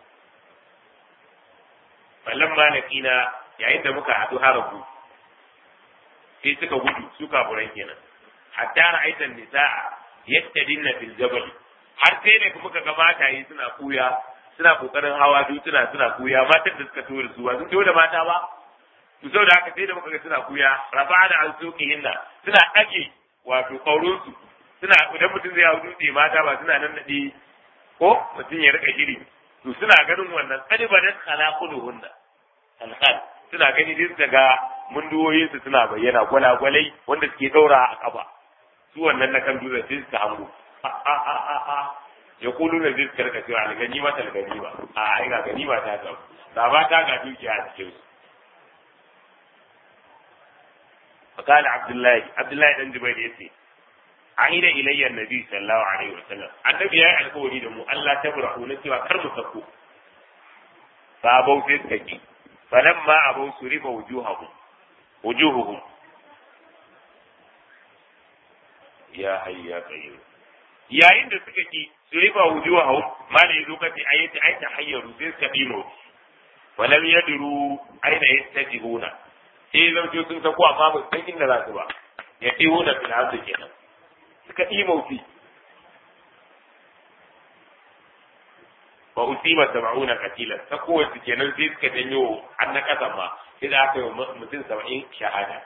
wallan malakina yayin da muka haɗu harabu sai suka gudu su kafuran kenan hatta ra'aitan nisa'a yattadinna fil jabal har sai da muka ga mataye suna kuya suna kokarin hawa dutuna suna kuya matan da suka tura su ba sun tura mata ba to saboda haka sai da muka ga suna kuya rafa da an soke hinna suna ɗage wato ƙaurin su suna idan mutum zai hau dutse mata ba suna nan naɗe ko mutum ya rika shiri to suna ganin wannan kalibadat khalaquluhunna alhal suna gani duk daga munduwoyin su suna bayyana gwalagwalai wanda suke daura a kafa su wannan na kan dutse sai suka hango ya kulu na zai karka cewa algani mata algani ba a ai ga gani ba ta ta da ba ta ga dukiya a cikin su فقال عبد الله عبد الله بن جبير يتي عهد الي النبي صلى الله عليه وسلم النبي يا القولي دمو الله تبرحوا نتي كر مسكو فابو سيسكي فلما ابو سرب وجوههم وجوههم ya hayyu ya qayyum yayin da suka ki su riba wujuhahum malai yazo kace ayati ay tahayyaru sai suka dimo walam yadru aina yastajibuna sai zan ce sun sako amma ba san inda za su ba ya diwo da fil ardi kenan suka dimo fi wa usiba sab'una qatilan ta kowace kenan sai suka danyo an na kasan ma sai da aka yi mutum 70 shahada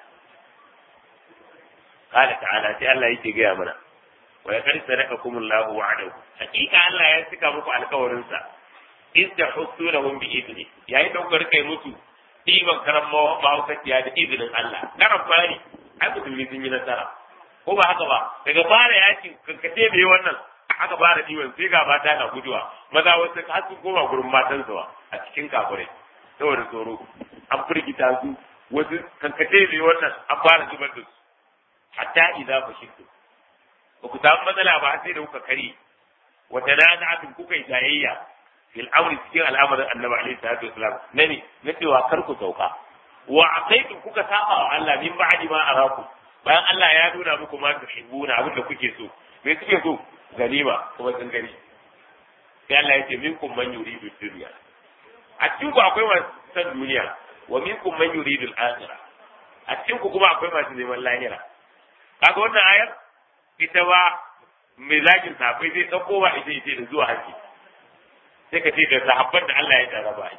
قال تعالى sai Allah yake gaya mana wa ya kar sadaqakum Allahu wa'adahu hakika Allah ya cika muku alkawarin sa in tahussunahum bi idni yayin da kuka kai musu ɗiban karan mahaukaciya da izinin Allah karan fari ai musulmi sun yi nasara ko ba haka ba daga fara yakin kankace bai wannan aka fara diwan sai ga mata na guduwa maza wasu har sun koma gurin matan su a cikin kafirai saboda tsoro an firgita su wasu kankace ne wannan an fara zubar da su hatta idza fashiltu ba ku samu matsala ba sai da kuka kare wa tanaza'atun kuka yi tayayya fil amri cikin al'amarin annabi alaihi salatu wasalam na ne na cewa kar ku sauka wa aqaitum kuka saba wa Allah min ba'di ma arakum bayan Allah ya nuna muku ma tuhibbuna abin da kuke so me kuke so ganima kuma sun gani sai Allah ya ce minkum man yuridu dunya a cikin ku akwai masu san duniya wa minkum man yuridu al-akhirah a cikin ku kuma akwai masu neman lahira kaga wannan ayar ita ba mai zagin safai zai dauko ba ita ita da zuwa haji sai ka ce da sahabban da Allah ya tsara ba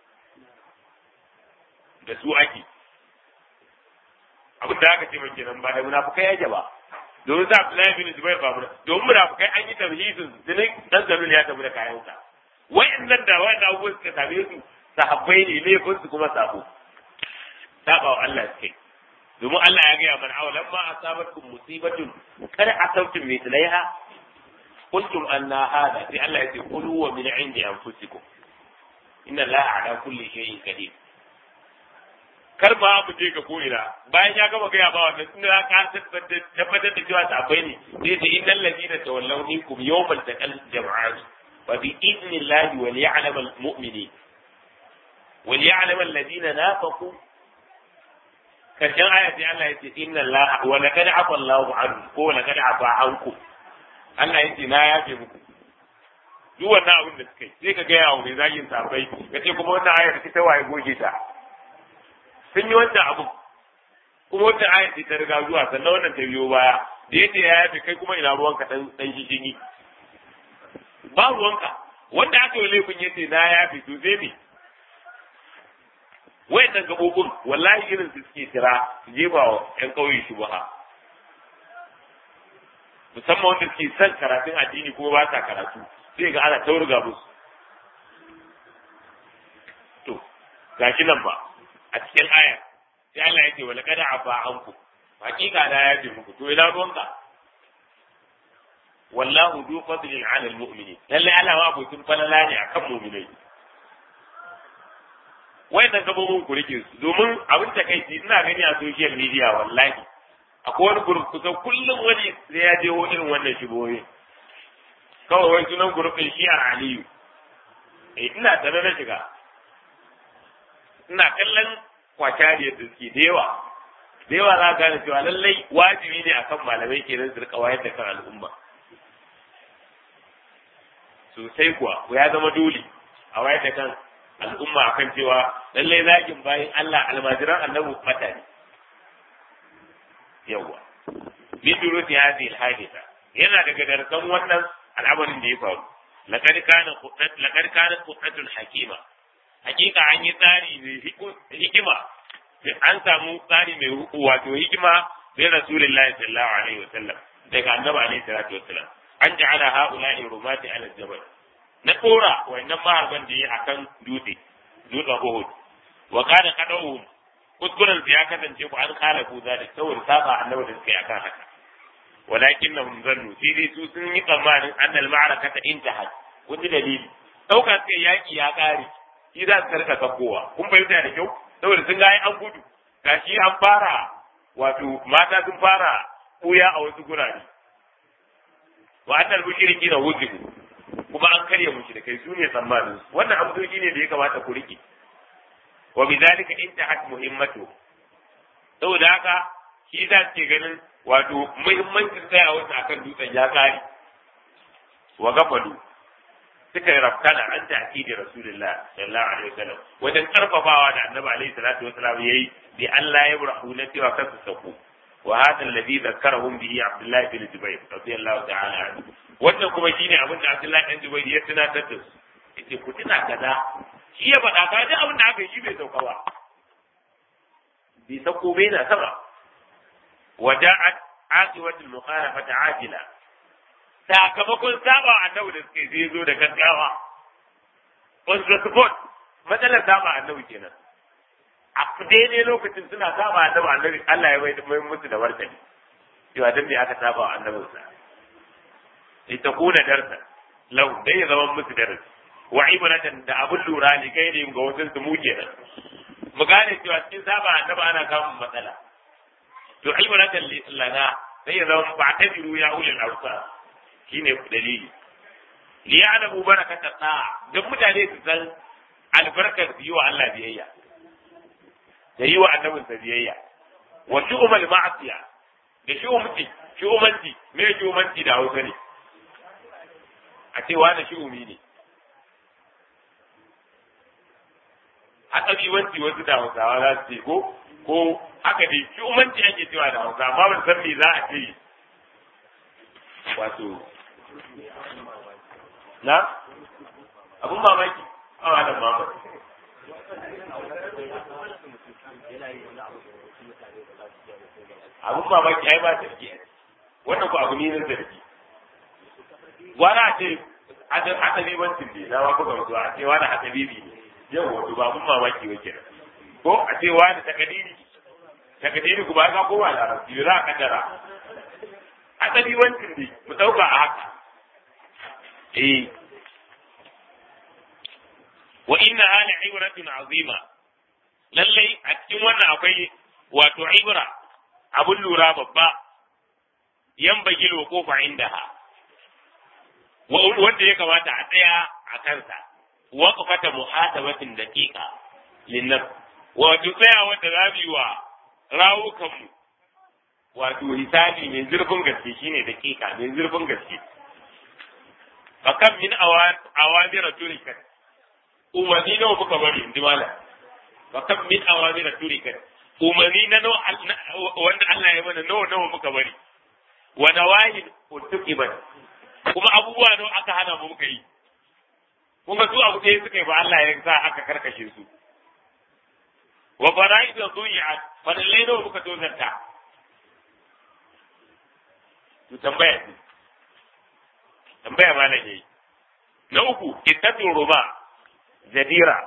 da su ake abin da aka ce mai kenan ba da munafukai yake ba domin sa Abdullahi bin Zubair ba mun domin munafukai an yi tamhizin dinin dan zalul ya tafi da kayansa wayannan da wayannan abubuwan suka same su sahabbai ne laifin su kuma sabo saba wa Allah suke domin Allah ya gaya mana awalan ma asabatkum musibatun kada asabtum mithlaiha qultum anna hada sai Allah ya ce qulu wa min indi anfusikum inna Allah ala kulli shay'in qadir kar ma mu je ga ko'ina bayan ya gama gaya ba wannan tun da ka tabbatar da cewa sabai ne sai da innal ladina tawallaw minkum yawmal taqal jam'an wa bi idnillahi wal ya'lam al mu'minin wal ya'lam alladina nafaqu karshen aya sai Allah ya ce inna Allah wa laqad afa Allahu anhu ko laqad afa anku Allah ya ce na yafe muku duk wannan abin da suka yi sai ka gaya wa mai zagin sabai ka ce kuma wannan ayar ta waye goge ta sun yi wancan abu kuma wata aya ce ta riga zuwa sannan wannan ta biyo baya da yace ya yafe kai kuma ina ruwanka dan dan shishigi ba ruwanka wanda aka yi laifin yace na yafe to zai me wayannan gabobin wallahi irin su suke kira su jefa wa ƴan ƙauye shubha musamman wanda suke son karatun addini kuma ba sa karatu sai ga ana taurga musu to gashi nan ba a cikin aya sai Allah ya ce wala kada afa anku hakika da ya ce muku to ina ruwanka wallahu du fadlin ala almu'minin lalle Allah ma abokin falala ne akan mu'minai wayannan gabobin ku rike su domin abin ta kai ina gani a social media wallahi akwai wani group kusan kullum wani sai ya je irin wannan shigoyi kawai wai sunan gurufin shi a aliyu eh ina tare da shiga ina kallon kwacariyar da suke da yawa da yawa za gane cewa lallai wajibi ne akan malamai kenan su rika wayar da kan al'umma sosai kuwa ko ya zama dole a wayar da kan al'umma akan cewa lallai zagin bayan Allah almajiran annabi fata ne yawa min durusi hadhihi al-haditha yana daga darsan wannan al'amarin da ya faru laqad kana laqad kana qutatul hakima hakika an yi tsari mai hikima an samu tsari mai wato hikima bai rasulullahi sallallahu alaihi wa sallam daga annabi alaihi salatu wassalam an ja'ala ha'ula'i rumati ala jabal na kora wannan maharban da yi akan dutse dutsen Uhud wa kana qadawhum kuskuren su ya kasance ku an kala ku zalik saboda saba annabi da suka yi akan haka walakinnahum zannu sai dai su sun yi tsammanin annal ma'arakata intahat kun ji dalili ɗaukar sai yaki ya ƙare shi za su karka sakowa kun fahimta da kyau saboda sun ga an gudu gashi an fara wato mata sun fara ɓuya a wasu gurare wa annal mushriki na wuzibu kuma an karya mushrikai su ne tsammanin wannan amsoshi ne da ya kamata ku rike wa bidhalika intahat muhimmatu saboda haka shi za su ke ganin wato muhimmancin tsayawa akan dutsen ya kare wa gafalu suka yi rafkana an ta da rasulullah sallallahu alaihi wasallam wajen karfafawa da annabi alaihi salatu wasallam yayi bi Allah ya burahu na cewa kansu sako wa hadha alladhi zakkarahum bihi abdullah bin zubayr radiyallahu ta'ala anhu wannan kuma shine abin da abdullah bin zubayr ya tunatar da su yace ku tuna kaza shi ya faɗa ka ji abin da aka yi shi bai sauka ba bai sauko bai na sama وجاءت عاقبة المخالفة عاجلة sakamakon saba annabi da suke zai zo da gaggawa on the spot matsalar saba annabi kenan a daidai lokacin suna saba annabi annabi Allah ya bai mai musu da martani cewa dan me aka saba annabin sa litakuna darsa lahu dai ya zama musu darasi wa ibratan da abun lura ne kai ne ga wasu su mu kenan mu gane cewa cikin saba annaba ana samun matsala to ibratan lana sai ya zama ba ta biru ya ulil awsa shine dalili li ya'lamu barakata ta'a dan mutane su san albarkar yi wa Allah biyayya da yi wa annabinsa biyayya wa shu'umal ma'asiya da shu'umci shu'umanci me shu'umanci da Hausa ne a ce wani shu'umi ne hatsabiwanci wasu da Hausawa za su ce ko ko haka dai shu'umanci ake cewa da Hausa amma ban san me za a ce wato na abun mamaki a wannan mamaki abun mamaki ai ba sarki wannan ko abu ne na sarki wani a ce hasabi bancin ne na ma kuka mutuwa a ce wani hasabi ne yau wato ba abun mamaki ba kenan ko a ce wani takadiri takadiri ku ba ka kowa da rasu za a kaddara hasabi bancin ne mu dauka a haka eh wa inna hala ibratun azima lallai a cikin wannan akwai wato ibra abun lura babba yan bagil wa kofa indaha wanda ya kamata a tsaya a kansa waqfata muhatabatin daqiqa linnaf wato tsaya wanda za mu yi wa rawukanmu wato hisabi mai zurfin gaske shine daqiqa mai zurfin gaske fakam min awamira turikat umarni nawa muka bari in ji malam fakam min awamira turikat umarni na wanda Allah ya mana nawa nawa muka bari wa nawahin utuqibat kuma abubuwa nawa aka hana mu muka yi kun ga su abu ɗaya suka yi ba Allah ya sa aka karkashe su wa fara'id dhuyi'at fadallai nawa muka tozarta to tambaya ce tambaya ma nake na uku ittatu ruba jadira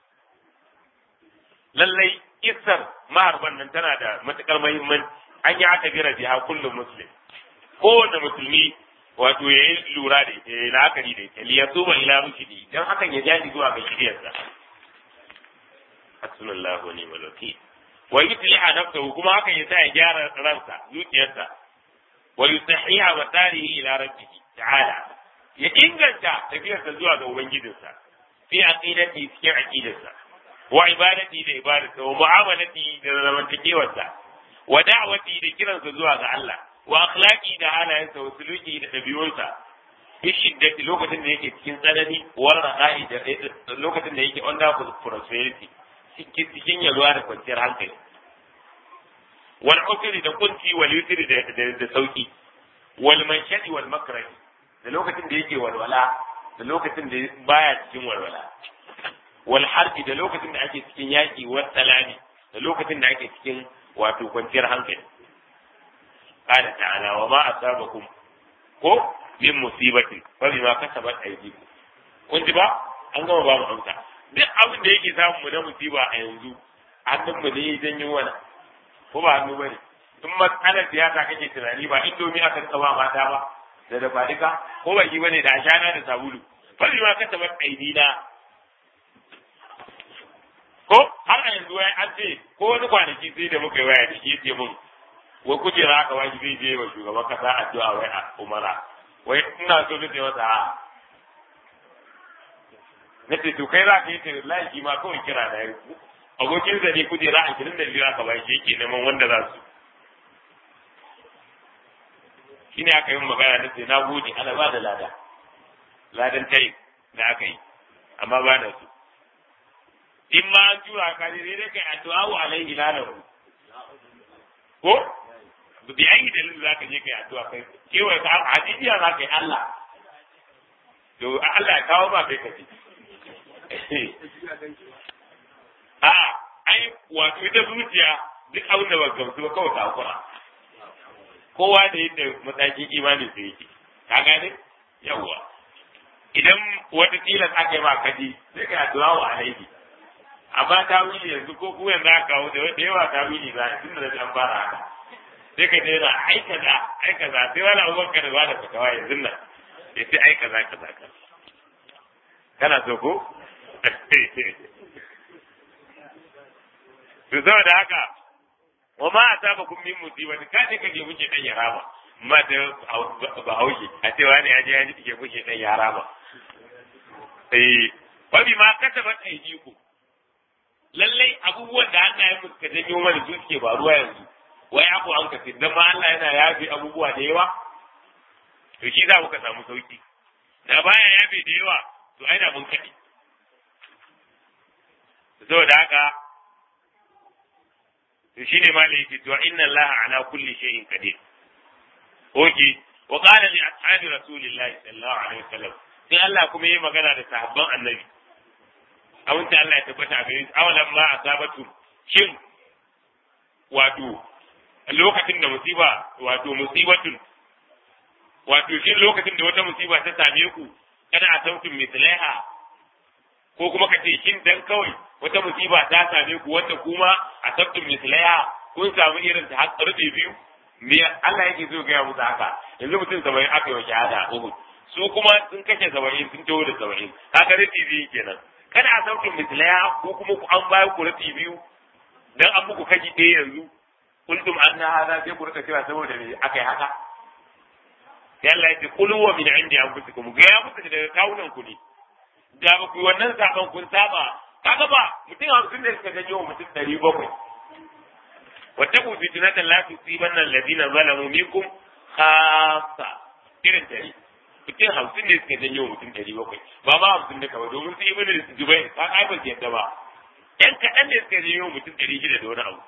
lallai kissar maharban nan tana da matukar muhimmanci an yi aka bira biha kullum muslim kowanne musulmi wato ya yi lura da ita ya la'akari da ita liya tuba ila rushidi dan hakan ya jaji zuwa ga shiriyarsa hasbunallahu wa ni'mal wakil wa yusliha nafsahu kuma hakan ya sa ya gyara ransa zuciyarsa wa yusahiha wa tarihi ila rabbih ta'ala ya inganta tafiyarsa zuwa ga ubangijinsa fi aqidati cikin aqidarsa wa ibadati da ibadarsa wa mu'amalati da zamantakewarsa wa da'wati da kiransa zuwa ga Allah wa akhlaqi da halayensa wa suluki da dabi'unsa fi shiddati lokacin da yake cikin tsanani wa raqa'i da lokacin da yake under prosperity cikin yalwa da kwanciyar hankali wal usri da kunci wal yusri da sauki wal manshadi wal makrahi da lokacin da yake walwala da lokacin da baya cikin walwala wal harbi da lokacin da ake cikin yaki wal salami da lokacin da ake cikin wato kwanciyar hankali qala ta'ala wa ma asabakum ko min musibatin fa bima kasabat aydikum kun ji ba an gama ba mu amsa duk abin da yake samu mu na musiba a yanzu hannun mu ne ya janyo wani ko ba hannu bane in matsalar siyasa kake tunani ba indomi aka rika ba mata ba da dafa duka ko ba shi bane da ashana da sabulu bari ma kasa bar aidina ko har a yanzu wai an ce ko wani kwanaki sai da muka yi waya da shi yace mun wai kujera aka wani zai je wa shugaban kasa addu'a wai a umara wai ina so nace masa a nace to kai za ka yi tare lafi ma kawai kira da yau abokin sa ne kujera ashirin da biyu aka bai shi yake neman wanda za su shine aka yi magana na sai na gode ana ba da lada ladan tai da aka yi amma ba da su in ma an tura ka ne dai kai addu'a wa alaihi lalahu ko bi ayi dalilin za ka je kai addu'a kai kewaye ka hadiya za ka yi Allah to Allah ya kawo ba kai kaji a ai wato ita zuciya duk abin da ba gamsu ba kawai ta hakura kowa da yadda matakin imanin sa yake ka gane yawwa idan wata tilas aka yi ma kaji sai ka addu'a wa alaihi amma ta wili yanzu ko ku yanzu aka kawo da yawa ta wili za a tunda da an fara haka sai ka daina aika za aika za sai wani abubakar da ba da fitawa yanzu nan ya ce ai kaza kaza kaza kana so ko to saboda haka wa ma asabakum min musibati ka je kake muke dan yarama ma da ba hauke a cewa ne ya je ya ji ke muke dan yarama eh wa bi ma katabat aydikum lallai abubuwan da hannayen mu suka janyo mana su suke faruwa yanzu wai abu an kace dan ma Allah yana yafe abubuwa da yawa to shi za ka samu sauki da baya yafe da yawa to ai da mun kaɗi saboda haka to shine malai yake to inna Allah ala kulli shay'in qadir oke wa qala li ashabi rasulillahi sallallahu alaihi wasallam sai Allah kuma yi magana da sahabban annabi abin da Allah ya tabbata a gare su awalan ma asabatu shin wato lokacin da musiba wato musibatun wato shin lokacin da wata musiba ta same ku kana a sautin mislaiha ko kuma ka ce shin dan kawai wata musiba ta same ku wanda kuma a sautin mislaiha kun samu irin ta har karfe biyu me Allah yake so gaya musu haka yanzu mutum saba'in aka yi wa shahada a Uhud su kuma sun kashe saba'in sun taho da saba'in haka rufi biyu kenan kada a sautin mislaya ko kuma ku an bayar ku rufi biyu dan an muku kaji ɗaya yanzu kuntum an na hada sai ku rika cewa saboda me aka yi haka sai Allah ya ce kulu wa min indi anfusikum ga ya musu daga kawunan ku ne da ba ku wannan saban kun saba kaga ba mutum hamsin da suka janyo mutum ɗari bakwai واتقوا فتنة لا تصيبن الذين ظلموا منكم خاصة irin tare mutum hamsin ne suka janyo mutum ɗari bakwai ba ma hamsin da kawai domin su yi mini dubai ka kai ba su yadda ba ɗan kaɗan ne suka janyo mutum ɗari shida da wani abu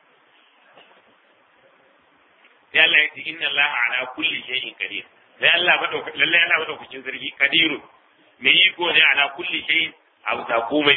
sai Allah ya ce inna Allah ala kulli shay'in qadir sai Allah madauka lalle Allah madaukakin sarki kadiru me iko ne ala kulli shay'in abu ta komai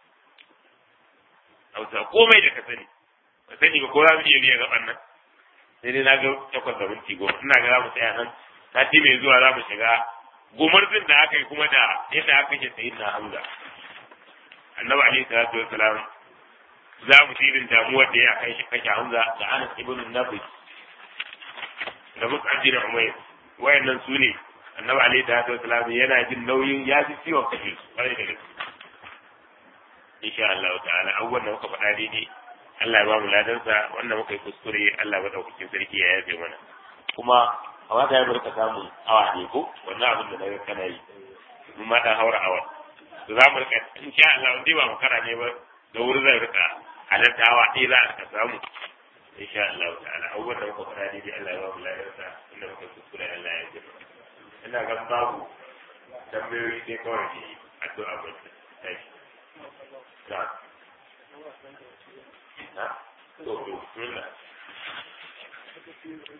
abu ta komai da ka sani ba sani ba ko za mu iya biya gaban nan sai dai na ga takwas da minti goma ina ga za mu tsaya nan sati mai zuwa za mu shiga gumurzin da aka yi kuma da yadda aka ke sayi na hamza annabi alaihi salatu wassalam za mu ci irin damuwar da ya kai shi kashe hamza da anas ibn nabi da mus'ab bin umayr wayannan su ne annabi alaihi salatu wassalam yana jin nauyin ya ji ciwon kashe su kwarai da gaske insha Allah ta'ala abubuwan da muka faɗa daidai Allah ya ba mu ladansa wannan muka yi kuskure Allah madaukakin sarki ya yafe mana kuma a wata ya barka samun awa ne ko wannan abin da naga kana yi mun ma dan haura awa to za mu rika insha Allah wanda ba makara ne ba da wuri zai rika halarta awa ɗaya za a rika samu insha Allah ta'ala abubuwan da muka faɗa daidai Allah ya ba mu ladansa inda muka yi kuskure Allah ya yafe mana ina ga babu tambayoyi sai kawai ne addu'a ba ta shi na to to bismillah